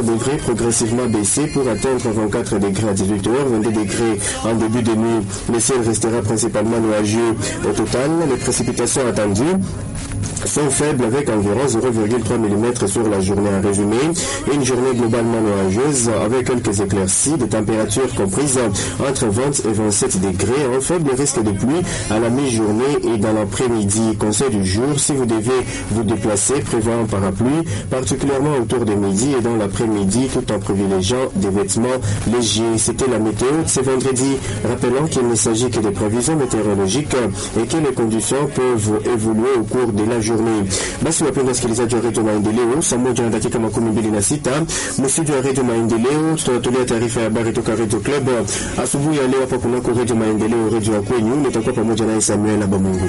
température devrait progressivement baisser pour atteindre 24 degrés à 18h, 22 degrés en début de nuit. Le ciel restera principalement nuageux. Au total, les précipitations attendues sont faibles avec environ 0,3 mm sur la journée en résumé. Une journée globalement nuageuse avec quelques éclaircies, des températures comprises entre 20 et 27 degrés, un faible risque de pluie à la mi-journée et dans l'après-midi. Conseil du jour, si vous devez vous déplacer, prévoyez un parapluie, particulièrement autour de midi et dans l'après-midi, tout en privilégiant des vêtements légers. C'était la météo c'est vendredi. Rappelons qu'il ne s'agit que des prévisions météorologiques et que les conditions peuvent évoluer au cours de la journée. Basi wapenda wasikilizaji wa redio Maendeleo, saa moja na dakika makumi mbili na sita mstudio ya redio Maendeleo tunatolea taarifa ya habari toka redio Club asubuhi ya leo hapa kunako redio Maendeleo, redio ya kwenyu. Nitakuwa pamoja naye Samuel Abamungu.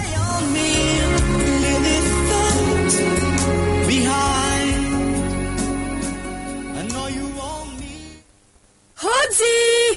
Hoji!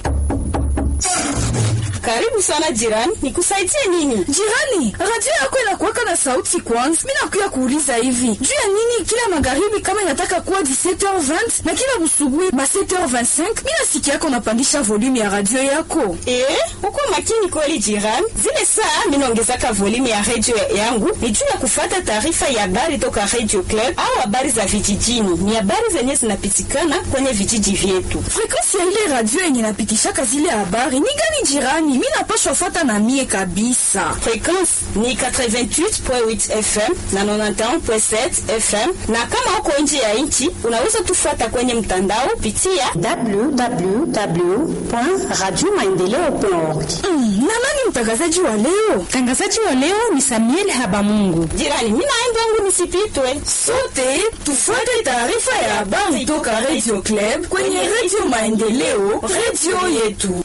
Karibu sana jirani, nikusaidie nini? Jirani, radio yako inakuwaka na sauti kwanza. Mimi nakuya kuuliza hivi. Juu ya nini kila magharibi kama inataka kuwa 17h20 na kila busubuhi ba 7h25, mimi nasikia yako unapandisha volume ya radio yako. Eh, uko makini kweli jirani. Zile saa mimi naongezaka volume ya radio yangu ni juu ya kufuata taarifa ya habari toka Radio Club au habari za vijijini. Ni habari zenye zinapitikana kwenye vijiji vyetu. Frequency ya ile radio yenye napitishaka zile habari ni gani jirani? Mimi napashwa fuata na mie kabisa. Frequency ni 88.8 FM na 91.7 FM, na kama uko nje ya nchi unaweza tufuata kwenye mtandao pitia www.radiomaendeleo.org. Mm, na nani mtangazaji wa leo? Mtangazaji wa leo ni Samuel Habamungu. jirani. Mimi naenda wangu nisipitwe. Sote tufuate taarifa ya habari toka Radio Club kwenye Radio Maendeleo, radio yetu.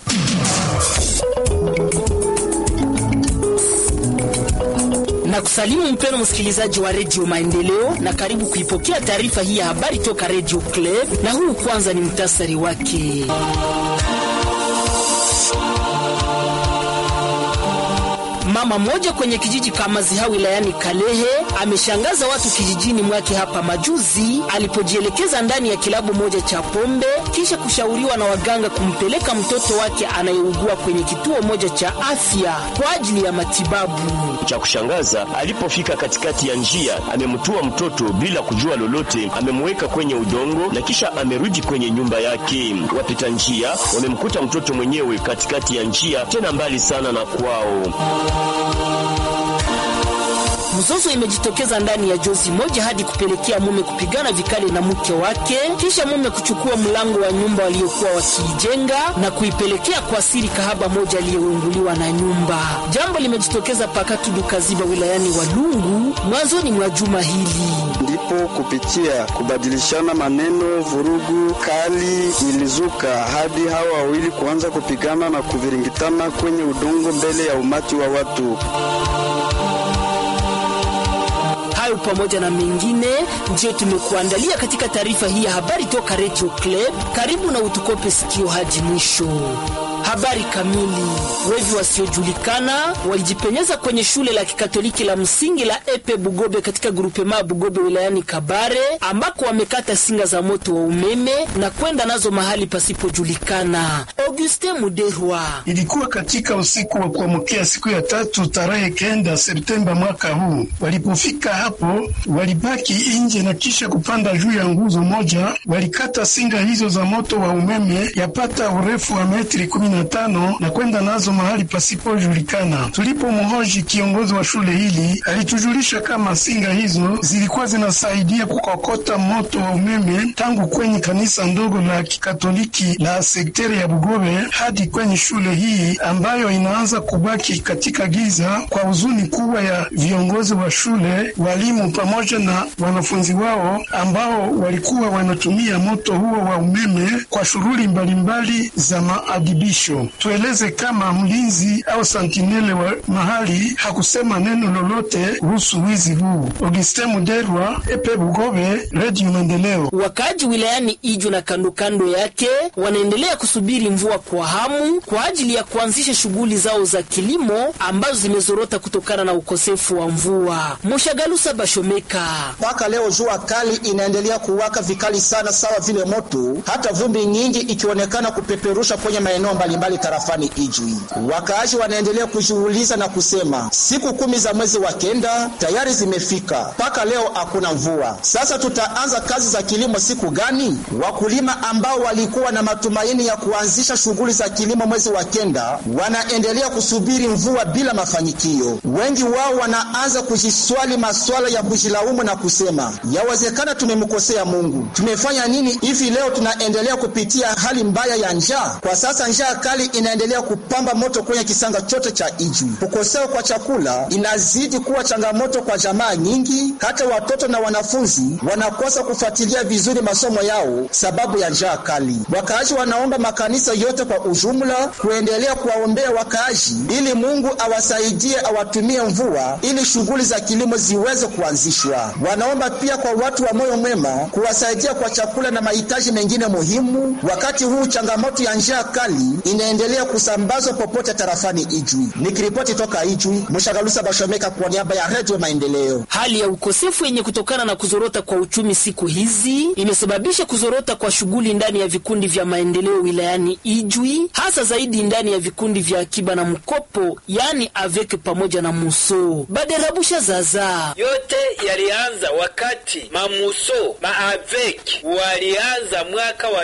na kusalimu mpeno msikilizaji wa redio Maendeleo na karibu kuipokea taarifa hii ya habari toka redio Club, na huu kwanza ni mtasari wake. Mama mmoja kwenye kijiji Kamaziha wilayani Kalehe ameshangaza watu kijijini mwake hapa majuzi alipojielekeza ndani ya kilabu moja cha pombe kisha kushauriwa na waganga kumpeleka mtoto wake anayeugua kwenye kituo moja cha afya kwa ajili ya matibabu. Cha kushangaza, alipofika katikati ya njia, amemtua mtoto bila kujua lolote, amemweka kwenye udongo na kisha amerudi kwenye nyumba yake. Wapita njia wamemkuta mtoto mwenyewe katikati ya njia, tena mbali sana na kwao. Mzozo imejitokeza ndani ya jozi moja hadi kupelekea mume kupigana vikali na mke wake, kisha mume kuchukua mlango wa nyumba waliokuwa wakiijenga na kuipelekea kwa siri kahaba moja aliyeunguliwa na nyumba. Jambo limejitokeza pakatu Dukaziba wilayani Walungu mwanzoni mwa juma hili. ndipo kupitia kubadilishana maneno, vurugu kali ilizuka hadi hawa wawili kuanza kupigana na kuviringitana kwenye udongo mbele ya umati wa watu. Hayo pamoja na mengine ndiyo tumekuandalia katika taarifa hii ya habari toka Radio Club. Karibu na utukope sikio hadi mwisho. Habari kamili. Wevi wasiojulikana walijipenyeza kwenye shule la kikatoliki la msingi la Epe Bugobe katika grupema Bugobe wilayani Kabare, ambako wamekata singa za moto wa umeme na kwenda nazo mahali pasipojulikana. Auguste Muderwa Ilikuwa katika usiku wa kuamkia siku ya tatu tarehe kenda Septemba mwaka huu. Walipofika hapo, walibaki nje na kisha kupanda juu ya nguzo moja, walikata singa hizo za moto wa umeme yapata urefu wa metri kumi na tano na kwenda nazo mahali pasipojulikana. Tulipomhoji kiongozi wa shule hili, alitujulisha kama singa hizo zilikuwa zinasaidia kukokota moto wa umeme tangu kwenye kanisa ndogo la kikatoliki la sekteri ya Bugobe hadi kwenye shule hii ambayo inaanza kubaki katika giza, kwa huzuni kubwa ya viongozi wa shule, walimu pamoja na wanafunzi wao ambao walikuwa wanatumia moto huo wa umeme kwa shughuli mbalimbali za maadibisho. Tueleze kama mlinzi au santinele wa mahali hakusema neno lolote kuhusu wizi huu. Augustin Muderwa, Epe Bugobe, Radio Maendeleo. Wakaaji wilayani Iju na kando kando yake wanaendelea kusubiri mvua mvua kwa hamu kwa ajili ya kuanzisha shughuli zao za kilimo ambazo zimezorota kutokana na ukosefu wa mvua. Moshagalusa Bashomeka: mpaka leo jua kali inaendelea kuwaka vikali sana, sawa vile moto, hata vumbi nyingi ikionekana kupeperusha kwenye maeneo mbalimbali tarafani Ijwi. Wakaaji wanaendelea kujiuliza na kusema siku kumi za mwezi wa kenda tayari zimefika, mpaka leo hakuna mvua. Sasa tutaanza kazi za kilimo siku gani? Wakulima ambao walikuwa na matumaini ya kuanzisha shughuli za kilimo mwezi wa kenda wanaendelea kusubiri mvua bila mafanikio. Wengi wao wanaanza kujiswali maswala ya kujilaumu na kusema yawezekana tumemkosea Mungu, tumefanya nini hivi leo tunaendelea kupitia hali mbaya ya njaa? Kwa sasa njaa kali inaendelea kupamba moto kwenye kisanga chote cha Ijwi. Kukosewa kwa chakula inazidi kuwa changamoto kwa jamaa nyingi, hata watoto na wanafunzi wanakosa kufuatilia vizuri masomo yao sababu ya njaa kali. Wakaaji wanaomba makanisa yote kwa ujumla kuendelea kuwaombea wakaaji ili Mungu awasaidie, awatumie mvua ili shughuli za kilimo ziweze kuanzishwa. Wanaomba pia kwa watu wa moyo mwema kuwasaidia kwa chakula na mahitaji mengine muhimu, wakati huu changamoto ya njaa kali inaendelea kusambazwa popote tarafani Ijwi. Nikiripoti toka Ijwi, Mshagalusa Bashomeka kwa niaba ya Redio Maendeleo. Hali ya ukosefu yenye kutokana na kuzorota kwa uchumi siku hizi imesababisha kuzorota kwa shughuli ndani ya vikundi vya maendeleo wilayani Ijwi, hasa zaidi ndani ya vikundi vya akiba na mkopo, yani aveke pamoja na muso baderabusha zaza. Yote yalianza wakati mamuso maavek walianza mwaka wa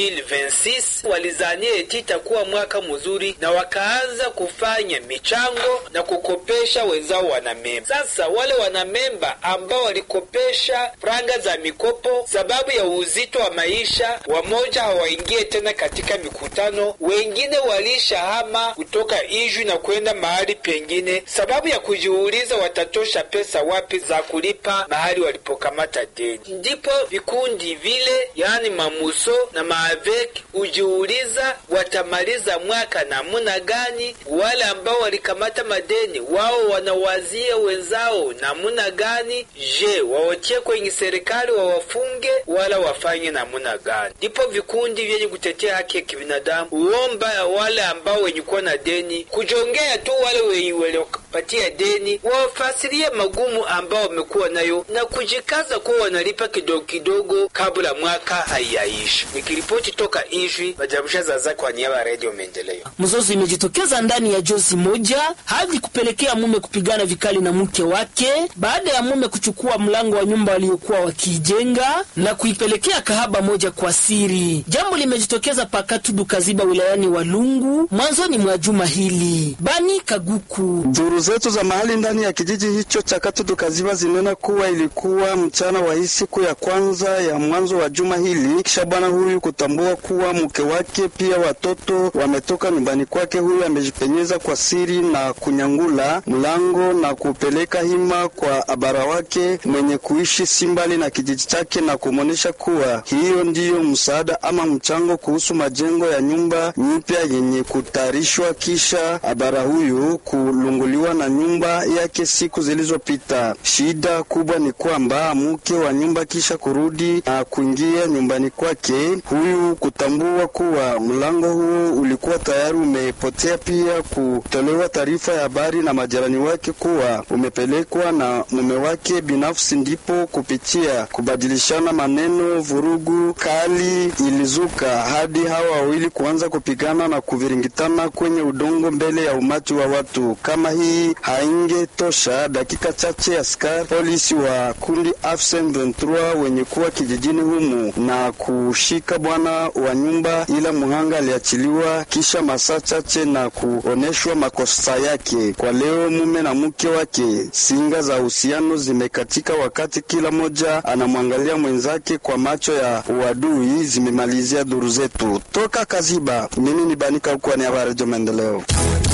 2026 walizania eti itakuwa mwaka mzuri, na wakaanza kufanya michango na kukopesha wenzao wanamemba. Sasa wale wanamemba ambao walikopesha franga za mikopo sababu ya uzito wa maisha, wamoja hawaingie tena katika mikutano, wengine walishahama kutoka Ijwi na kwenda mahali pengine sababu ya kujiuliza watatosha pesa wapi za kulipa mahali walipokamata deni. Ndipo vikundi vile, yaani mamuso na maavek, hujiuliza watamaliza mwaka namuna gani. Wale ambao walikamata madeni wao wanawazia wenzao namuna gani, je, waotie kwenye serikali wawafunge wala wafanye namuna gani? Ndipo vikundi vyenye kutetea haki ya kibinadamu uomba wale ambao wenye kuwa na deni kujongea tu wale wenye waliopatia deni wawafasirie magumu ambao wamekuwa nayo na kujikaza kuwa wanalipa kidogo kidogo kabla mwaka haiyaisha. Nikiripoti toka Ijwi, Majabusha Zaza kwa niaba ya Redio Maendeleo. Mzozo imejitokeza ndani ya jozi moja hadi kupelekea mume kupigana vikali na mke wake baada ya mume kuchukua mlango wa nyumba waliokuwa wakiijenga na kuipelekea kahaba moja kwa siri. Jambo limejitokeza Pakatudu Kaziba wilayani Walungu mwanzoni mwa juma hili. Bani Kaguku Duru zetu za mahali ndani ya kijiji hicho cha Katudu Kaziba zinena kuwa ilikuwa mchana wa hii siku ya kwanza ya mwanzo wa juma hili, kisha bwana huyu kutambua kuwa mke wake pia watoto wametoka nyumbani kwake. Huyu amejipenyeza kwa siri na kunyangula mlango na kupeleka hima kwa abara wake mwenye kuishi si mbali na kijiji chake, na kumwonyesha kuwa hiyo ndiyo msaada ama mchango kuhusu majengo ya nyumba nyipya yenye kutayarishwa, kisha abara huyu kulunguliwa na nyumba yake siku zilizopita. Shida kubwa ni kwamba mke wa nyumba kisha kurudi na kuingia nyumbani kwake, huyu kutambua kuwa mlango huo ulikuwa tayari umepotea, pia kutolewa taarifa ya habari na majirani wake kuwa umepelekwa na mume wake binafsi, ndipo kupitia kubadilishana maneno, vurugu kali ilizuka hadi hawa wawili kuanza kupigana na kuviringitana kwenye udongo mbele ya umati wa watu. Kama hii haingetosha, dakika chache askari polisi wa kundi AFSM 23 wenye kuwa kijijini humu na kushika bwana wa nyumba, ila muhanga aliachiliwa kisha masaa chache na kuoneshwa makosa yake. Kwa leo mume na mke wake, singa za uhusiano zimekatika, wakati kila mmoja anamwangalia mwenzake kwa macho ya uadui. Zimemalizia duru zetu toka Kaziba. Mimi ni Banika huko ni habari za maendeleo.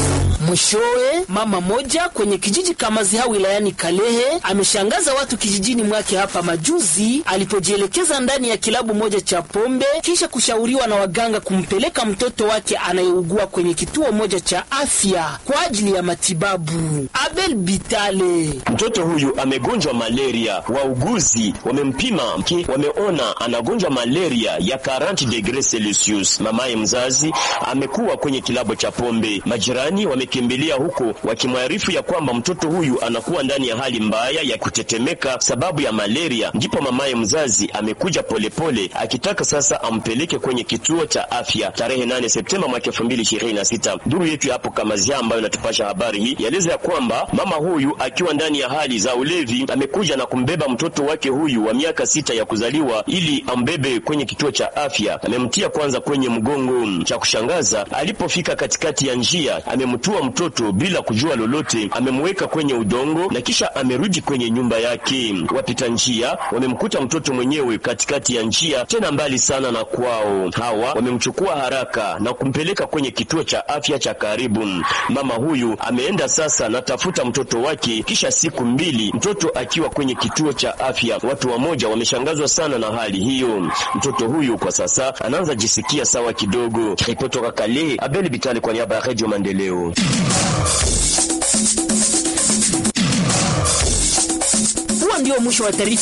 Mwishowe, mama moja kwenye kijiji Kamaziha wilayani Kalehe ameshangaza watu kijijini mwake hapa majuzi alipojielekeza ndani ya kilabu moja cha pombe kisha kushauriwa na waganga kumpeleka mtoto wake anayeugua kwenye kituo moja cha afya kwa ajili ya matibabu. Abel Bitale: mtoto huyu amegonjwa malaria, wauguzi wamempima mki, wameona anagonjwa malaria ya 40 degrees Celsius. Mamaye mzazi amekuwa kwenye kilabu cha pombe. Majirani wamekimbilia huko wakimwarifu ya kwamba mtoto huyu anakuwa ndani ya hali mbaya ya kutetemeka sababu ya malaria. Ndipo mamaye mzazi amekuja polepole akitaka sasa ampeleke kwenye kituo cha afya tarehe 8 Septemba mwaka 2026. Duru yetu hapo Kamazia ambayo inatupasha habari hii yaeleza ya kwamba mama huyu akiwa ndani ya hali za ulevi amekuja na kumbeba mtoto wake huyu wa miaka sita ya kuzaliwa ili ambebe kwenye kituo cha afya. Amemtia kwanza kwenye mgongo. Cha kushangaza, alipofika katikati ya njia amemtua mtoto bila kujua lolote, amemweka kwenye udongo na kisha amerudi kwenye nyumba yake. Wapita njia wamemkuta mtoto mwenyewe katikati ya njia, tena mbali sana na kwao. Hawa wamemchukua haraka na kumpeleka kwenye kituo cha afya cha karibu. Mama huyu ameenda sasa na tafuta mtoto wake, kisha siku mbili mtoto akiwa kwenye kituo cha afya. Watu wamoja wameshangazwa sana na hali hiyo. Mtoto huyu kwa sasa anaanza jisikia sawa kidogo. Ripoti toka Kalehe, Abel Bitale kwa niaba ya Radio Maendeleo. Huo ndio mwisho wa taarifa